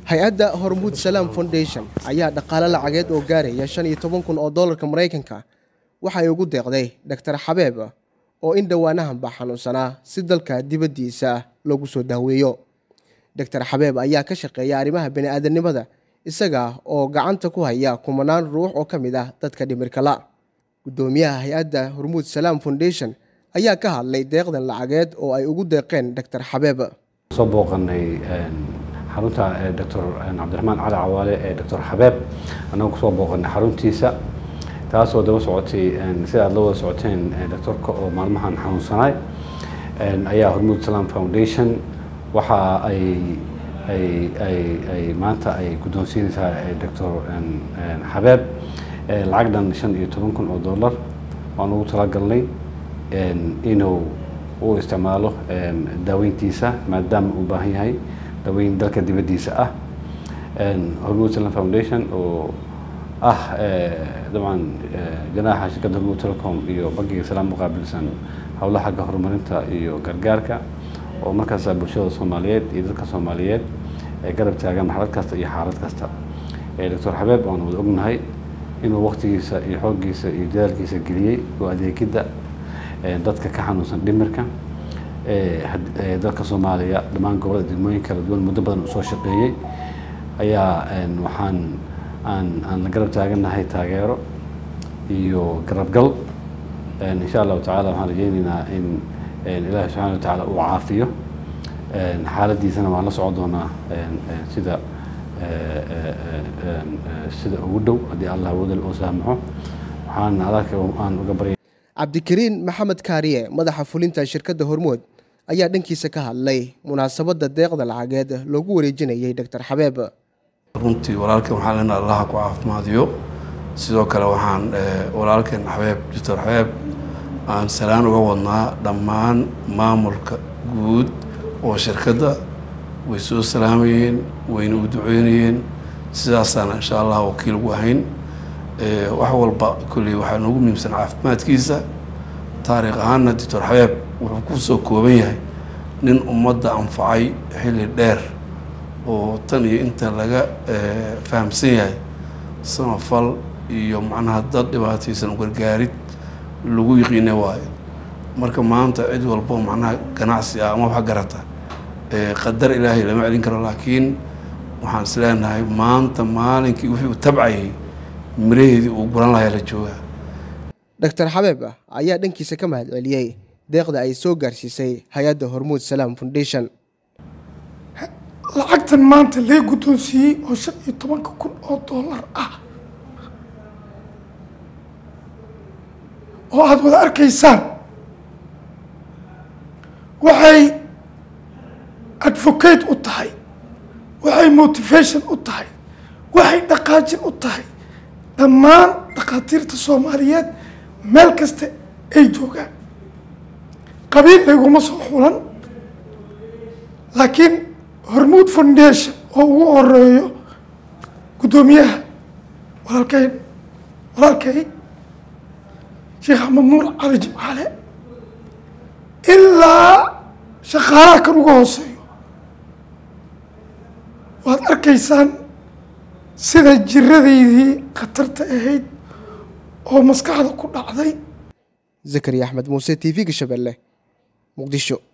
hay-adda hormuud salaam foundation ayaa dhaqaale lacageed oo gaaraya shan iyo toban kun oo dollarka maraykanka waxay ugu deeqday doctor xabeeb oo in dhowaanahanba xanuunsanaa si dalka dibaddiisa loogu soo daaweeyo doctor xabeeb ayaa ka shaqeeya arrimaha bani-aadamnimada isaga oo gacanta ku haya kumanaan ruux oo ka mid ah dadka dhimirkala guddoomiyaha hay-adda hormuud salaam foundation ayaa ka hadlay deeqdan lacageed oo ay ugu deeqeen doctor xabeeb soo booqanay xarunta doctor cabdiraxmaan cali cawaale ee doctor xabeeb annaga kusoo booqanay xaruntiisa taasoo daba socotay sida aad la wada socoteen doctorka oo maalmahan xanuunsanaay ayaa hormuud salaam foundation waxa ay ay ay ay maanta ay guddoonsiinaysaa doctor xabeeb lacag dhan shan iyo toban kun oo dollar waan ugu talagalnay inuu u isticmaalo daaweyntiisa maadaama uu baahan yahay daaweyn dalka dibaddiisa ah hormuud salam foundation oo ah dabcan janaaxa shirkadda hormuud telecom iyo bankiga salaam muqaabilsan howlaha xagga horumarinta iyo gargaarka oo markaasa bulshada soomaaliyeed iyo dadka soomaaliyeed ee garab taagan marxalad kasta iyo xaalad kasta doctor xabeeb waan wada ognahay inuu waktigiisa iyo xooggiisa iyo dadaalkiisa geliyey oo adeegidda dadka ka xanuunsan dhimirka dalka soomaaliya dhammaan gobolada degmooyin kala duwan muddo badan usoo shaqeeyey ayaa waxaan aan aan la garab taagannahay taageero iyo garabgal insha allahu tacala waxaan rajeyneynaa in ilaahi subxana wa tacaala uu caafiyo xaaladiisana waan la socon doonaa sida sida ugu dhow haddii allah wadal oo saamaxo waxaan adalka aan uga barya cabdikariin maxamed kaariye madaxa fulinta shirkadda hormood ayaa dhankiisa ka hadlay munaasabadda deeqda lacageed loogu wareejinayay doctor xabeeb runtii walaalkan waxaan leenaha allaha ku caafimaadiyo sidoo kale waxaan walaalkan xabeeb doctor xabeeb aan salaan uga wadnaa dhammaan maamulka guud oo shirkadda way soo salaamayeen wayna u duceynayeen sidaasaana insha allah wakiil ugu ahayn wax walba kolley waxaa noogu muhiimsan caafimaadkiisa taariikh ahaanna doctor xabeeb wuxuu ku soo kooban yahay nin ummadda anfacay xilli dheer oo tan iyo inta laga fahamsan yahay samafal iyo macnaha dad dhibaataysan gargaarid lagu yiqiina waayo marka maanta cid walbo macnaha ganacsi ah ama wax garata qadar ilaahay lama celin karo laakiin waxaan is leenahay maanta maalinkii wixii uu tabcayay miraheedii uu guran lahaa la joogaa doctor xabeeb ayaa dhankiisa ka mahad celiyey deeqda ay soo gaarsiisay hay-adda hormuud salaam foundation lacagtan maanta lee guddoonsiiyey oo shan iyo tobanka kun oo dollar ah oo aada wada arkaysaan waxay advocate u tahay waxay motivation u tahay waxay dhaqaajin u tahay dhammaan dhakhaatiirta soomaaliyeed meel kasta ay joogaan qabiil layguma soo xulan laakiin hormuud foundation oo ugu horeeyo guddoomiyaha walaalkeyn walaalkay sheekh axmed nuur cali jimcaale ilaa shaqaalaha kan uga hooseeyo waad arkaysaan sida jiradaydii khatarta ahayd oo maskaxda ku dhacday zakariya axmed muuse t v-ga shabeelle muqdisho